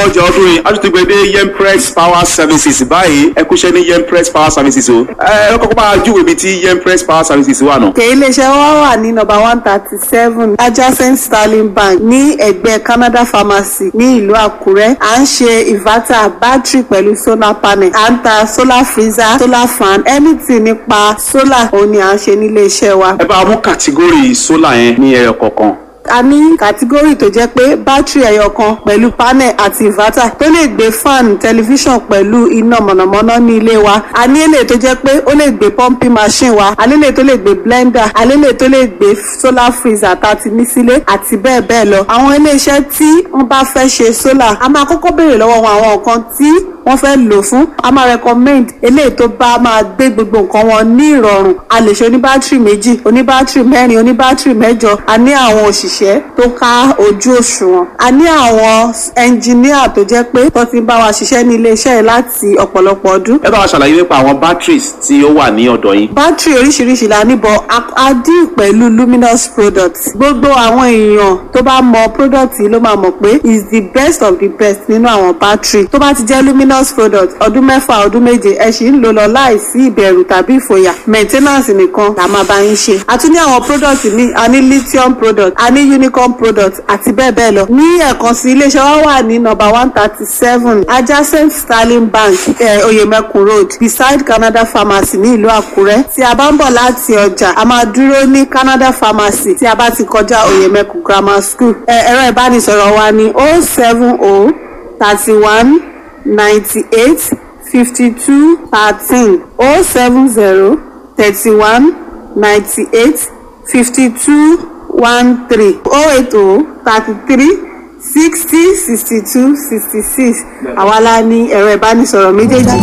ọjà ọdún yìí a tún ti gbé dé yempress power services báyìí ẹ kúṣẹ́ ní yempress power services o ẹ ẹ kọ́kọ́ bá a júwèé ibi tí yempress power services wà nù. òkè iléeṣẹ́ wa wà ní nọ́mbà one thirty seven adjacent sterling bank ní ẹ̀gbẹ́ canada pharmacy ní ìlú àkúrẹ́ à ń ṣe inverter battery pẹ̀lú solar panel à ń ta solar freezer solar fan anything nípa solar òun ni à ń ṣe nílé iṣẹ́ wa. ẹ bá a mú kàtígórì sólà yẹn ní ẹyọ kọ̀ọ̀kan. a ní kàtígórì tó jẹ́ pé bátìrì ẹyọ kan pẹ̀lú panel àti inverter tó lè gbé fan tẹlifíṣàn pẹ̀lú iná mọ̀nàmọ́ná ní ilé wa a ní èlé tó jẹ́ pé ó lè gbé pumping machine wa a lélẹ̀ tó lè gbé blender a lélẹ̀ tó lè gbé solar freezer tá a ti ní sílé àti bẹ́ẹ̀ bẹ́ẹ̀ lọ àwọn iléeṣẹ́ tí wọ́n bá fẹ́ ṣe solar a máa kọ́kọ́ béèrè lọ́wọ́ wọn àwọn nǹkan tí wọ́n fẹ́ lò fún a máa recommend eléyìí tó bá máa gbé gbogbo nǹkan wọn ní ìrọ̀rùn a lè ṣe oníbátìrì méjì oníbátìrì mẹ́rin oníbátìrì mẹ́jọ a ní àwọn òṣìṣẹ́ tó ká ojú òṣùwọ̀n a ní àwọn ẹnjìníà tó jẹ́ pé tó ti ń bá wa ṣiṣẹ́ ní iléeṣẹ́ yìí láti ọ̀pọ̀lọpọ̀ ọdún ẹ bá wa ṣàlàyé nípa àwọn batteries tí ó wà ní ọ̀dọ̀ yín. bátìrì oríṣiríṣi la níbọ̀ a dín pẹ̀lú luminous products gbogbo àwọn èèyàn tó bá mọ product yìí ló máa mọ̀ pé is the best of the best nínú àwọn bátìrì tó bá ti jẹ́ luminous product ọdún mẹ́fà ọdún méje ẹ sì ń lò lọ láìsí ìbẹ̀rù tàbí ìfòyà maintenance nìkan la máa bá yín ṣe a tún ní àwọn product míì a ní lithium product a ní unicorn product àti bẹ́ẹ̀ bẹ́ẹ̀ lọ ní ẹ̀kan sí iléeṣẹ́ wa wà ní number one thirty seven adjacent sterling bank eh, oyemekun road beside canada pharmacy ní ìlú àkúrẹ́ tí a bá ń bọ̀ láti ọjà a máa dúró ní canada pharmacy tí a bá ti kọjá oyemekun grammar school ẹ̀rọ ìbánisọ̀rọ̀ wa ní oh seven oh thirty one ninety-eight fifty-two thirteen oh seven zero thirty-one ninety-eight fifty-two one three oh eight oh thirty-three sixty sixty-two sixty-six àwa la ní ẹ̀rọ ìbánisọ̀rọ̀ méjèèjì.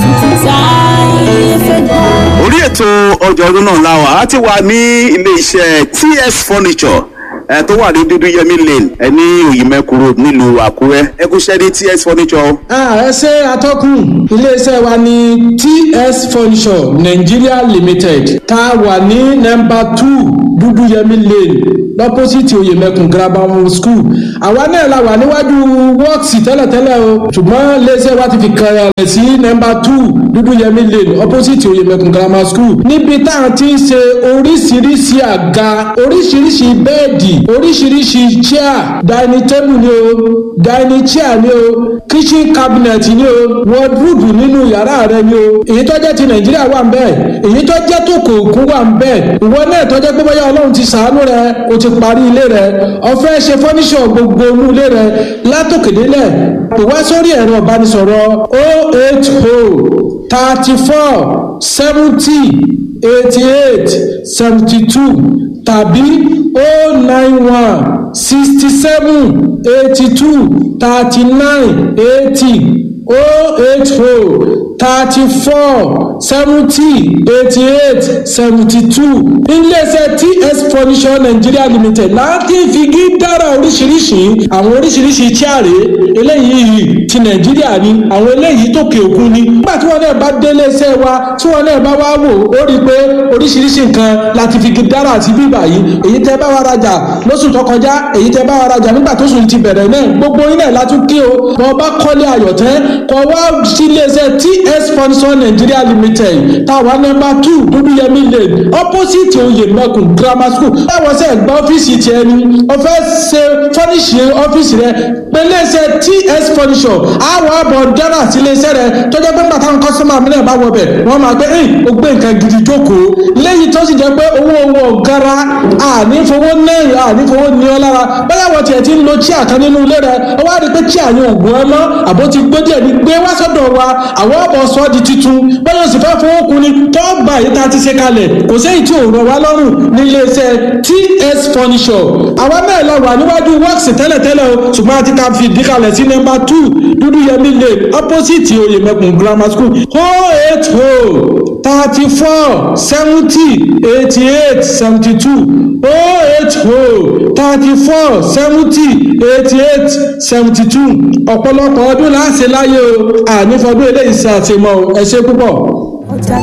orí ètò ọjà ọdún náà la wà á ti wà ní ilé iṣẹ́ ts furniture ẹ tó wà ní dúdú yẹmí lane ẹ ní òyìnbẹ́kù road nílùú àkúrẹ́ ẹ kú ṣẹ́ ní ts furniture o. Ah, ẹ ṣe atọ́kùn iléeṣẹ́ wa ní ts furniture nigeria limited tá a wà ní nọmba two dúdúyẹmí lane lọ́pọ́sìtì oyèmẹkùn grammar school àwa náà la wà níwájú wọ́ọ̀sì tẹ́lẹ̀tẹ́lẹ̀ o ṣùgbọ́n iléeṣẹ́ wa ti fi kàrẹ̀ rẹ̀ sí nọmba two dúdúyẹmí lane opposite oyèmẹkùn grammar school níbi tá a ti ń ṣe oríṣiríṣi àga oríṣiríṣi bẹ́ẹ̀dì oríṣiríṣi chair dining table ni o dining chair ni o kitchen cabinet ni o wardrobe nínú yàrá rẹ ni o èyí tó jẹ́ ti nàìjíríà wà ń bẹ́ẹ̀ èyí tó jẹ́ tó kò kún wà ń bẹ́ẹ̀ ìwọ náà tó jẹ́ pé bóyá ọlọ́run ti sàánú rẹ o ti parí ilé rẹ ọfẹ́ ṣe fọ́níṣọ̀ gbogbo inú ilé rẹ látòkèdélẹ̀ pè wá sórí ẹ̀rọ ìbánisọ̀rọ̀ o eight o thirty four seventy eighty eight seventy two tàbí o nine one sixty seven eighty two thirty nine eighty o eight o thirty four seventy eighty eight seventy two iléeṣẹ́ ts furniture nigeria limited láti figi dára oríṣiríṣi àwọn oríṣiríṣi chaare eléyìí ti nàìjíríà ni àwọn eléyìí tòkè òkun ni nígbà tí wọn náà bá dé iléeṣẹ́ wa tí wọn náà bá wá wò ó rí i pé oríṣiríṣi nǹkan láti figi dára àti bíbà yìí èyí tẹ́ bá wa rajà lóṣù tó kọjá èyí tẹ́ bá wa rajà nígbà tó sùn ti bẹ̀rẹ̀ náà gbogbo yín náà látún kí o bọ́ bá kọ́lé ayọ̀tẹ́ kọ́ wá sí iléeṣẹ́ ts furniture nigeria limited táwa nọmba two dúdúyẹmí lane opposite oyèmẹkùn grammar school táwọn sẹ gba ọ́fíìsì tiẹ̀ ni ọ̀fẹ́ ṣe fọ́níṣì ọ́fíìsì rẹ pẹ̀lẹ́sẹ̀ ts furniture àwọn àbọ̀ dára sí iléeṣẹ́ rẹ tọ́jọ́ pé bàtà kọ́sọ́mà mi náà bá wọ bẹ̀ wọ́n máa gbé ẹ̀ ó gbé nǹkan gidi jókòó lẹ́yìn tó sì jẹ́ pé owó owó gara ànífowó náà ànífowó ní ọ lára bẹ́ẹ̀ wọ́n tiẹ̀ ti ń lo chíà kan nínú ilé rẹ ó wá rí i pé chíà yẹn ò gbọ́ ẹ mọ́ àbó ti gbé díẹ̀ ní gbé wá sọ́dọ̀ wa àwọn ọ̀bọ̀ sọ di titun bẹ́ẹ̀ sì fẹ́ fowó kun ni tó gbà yìí tá a ti ṣe kalẹ̀ kò séyìí tí ò rọ̀ wá lọ́rùn ní iléeṣẹ́ ts furniture àwa náà la wà níwájú works tẹ́lẹ̀tẹ́lẹ̀ o ṣùgbọ́n a ti ta fi ìdí kalẹ̀ sí nọ́mbà two dúdú yẹmí lane opposite oyèmẹkùn grammar school o eight o thirty four seventy eighty eight seventy two o eight o thirty four seventy eighty eight seventy two ọ̀pọ̀lọpọ̀ ọdún láṣẹ láyé o ànífọdún eléyìí ṣe àtìmọ́ ẹ ṣe púpọ̀.